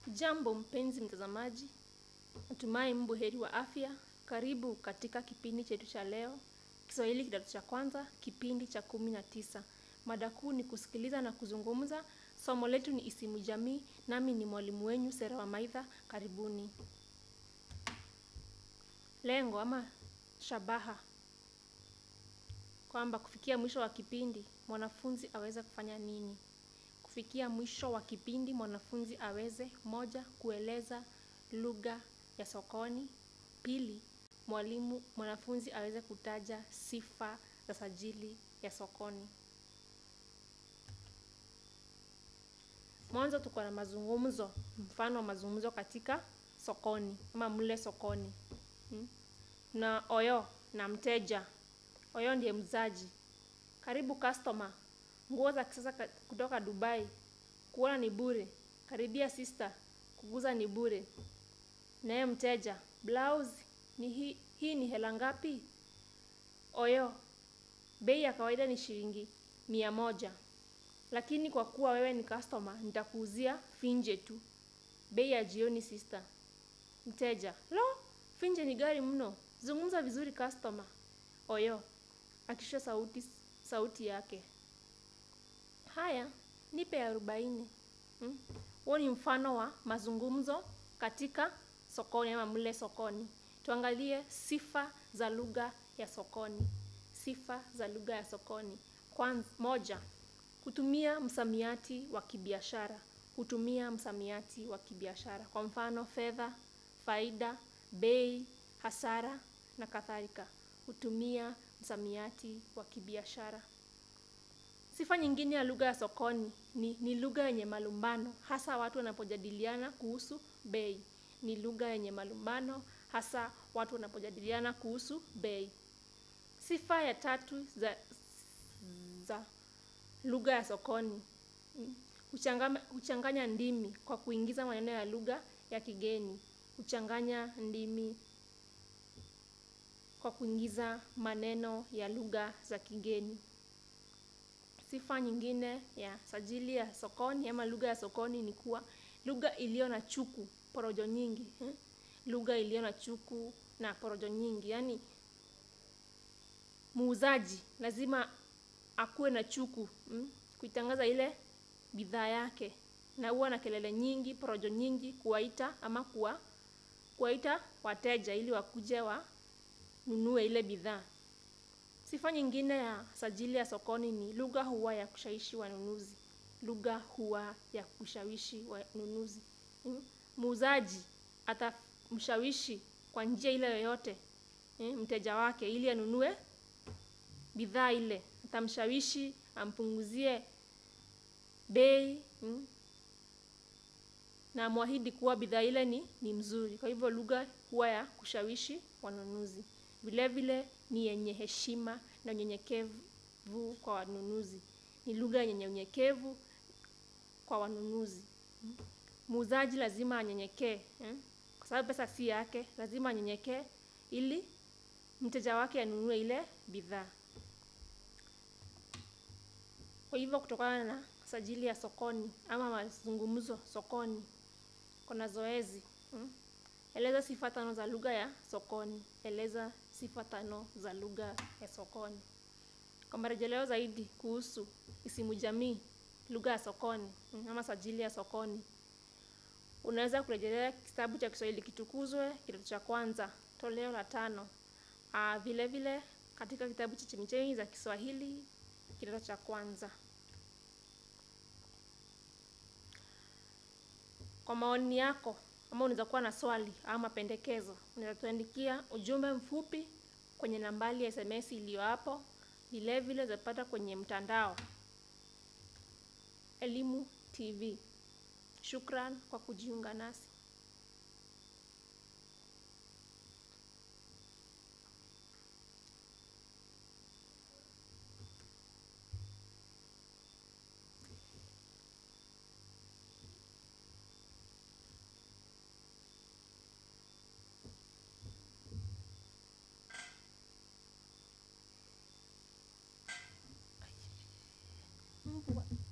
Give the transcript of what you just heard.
Jambo mpenzi mtazamaji, natumai mbu heri wa afya. Karibu katika kipindi chetu cha leo, Kiswahili kidato cha kwanza, kipindi cha kumi na tisa. Mada kuu ni kusikiliza na kuzungumza. Somo letu ni isimu jamii, nami ni mwalimu wenyu Sera wa Maitha. Karibuni. Lengo ama shabaha, kwamba kufikia mwisho wa kipindi mwanafunzi aweze kufanya nini? Kufikia mwisho wa kipindi mwanafunzi aweze: moja, kueleza lugha ya sokoni; pili, mwalimu mwanafunzi aweze kutaja sifa za sajili ya sokoni. Mwanzo tuko na mazungumzo, mfano wa mazungumzo katika sokoni ama mle sokoni hmm? na oyo na mteja. Oyo ndiye mzaji. Karibu customer, nguo za kisasa kutoka Dubai, kuona ni bure. Karibia sister, kuguza ni bure. Naye mteja, blouse ni hii, hii ni hela ngapi? Oyo, bei ya kawaida ni shilingi mia moja, lakini kwa kuwa wewe ni customer nitakuuzia finje tu, bei ya jioni sister. Mteja, lo, finje ni gari mno, zungumza vizuri customer. Oyo akishusha sauti sauti yake, haya nipe arobaini. Huo hmm? ni mfano wa mazungumzo katika sokoni ama mle sokoni. Tuangalie sifa za lugha ya sokoni. Sifa za lugha ya sokoni. Kwanza, moja, kutumia msamiati wa kibiashara. Kutumia msamiati wa kibiashara, kwa mfano fedha, faida, bei, hasara na kadhalika. Kutumia msamiati wa kibiashara. Sifa nyingine ya lugha ya sokoni ni, ni lugha yenye malumbano, hasa watu wanapojadiliana kuhusu bei. Ni lugha yenye malumbano, hasa watu wanapojadiliana kuhusu bei. Sifa ya tatu za, za lugha ya sokoni huchanganya, huchanganya ndimi kwa kuingiza maneno ya lugha ya kigeni. Huchanganya ndimi kwa kuingiza maneno ya lugha za kigeni. Sifa nyingine ya sajili ya sokoni ama lugha ya sokoni ni kuwa lugha iliyo na chuku, porojo nyingi eh? Lugha iliyo na chuku na porojo nyingi, yaani muuzaji lazima akuwe na chuku hmm? kuitangaza ile bidhaa yake, na huwa na kelele nyingi, porojo nyingi, kuwaita ama kuwa kuwaita wateja ili wakuje wanunue ile bidhaa. Sifa nyingine ya sajili ya sokoni ni lugha huwa ya kushawishi wanunuzi. Lugha huwa ya kushawishi wanunuzi. Muuzaji atamshawishi kwa njia ile yoyote mteja wake ili anunue bidhaa ile. Atamshawishi ampunguzie bei na amwahidi kuwa bidhaa ile ni, ni mzuri. Kwa hivyo lugha huwa ya kushawishi wanunuzi. Vile vile ni yenye heshima na unyenyekevu kwa wanunuzi. Ni lugha yenye unyenyekevu kwa wanunuzi. Muuzaji lazima anyenyekee, kwa sababu pesa si yake. Lazima anyenyekee ili mteja wake anunue ile bidhaa. Kwa hivyo kutokana na sajili ya sokoni ama mazungumzo sokoni, kuna zoezi hmm? Eleza sifa tano za lugha ya sokoni. Eleza sifa tano za lugha ya sokoni. Kwa marejeleo zaidi kuhusu isimu jamii, lugha ya sokoni ama sajili ya sokoni, unaweza kurejelea kitabu cha Kiswahili Kitukuzwe, kidato cha kwanza, toleo la tano. Aa, vile vile katika kitabu cha Chemichemi za Kiswahili kidato cha kwanza. Kwa maoni yako ama unaweza kuwa na swali ama mapendekezo, unaweza tuandikia ujumbe mfupi kwenye nambari ya SMS iliyo hapo. Vile vile zapata kwenye mtandao Elimu TV. Shukran kwa kujiunga nasi. Mbwa.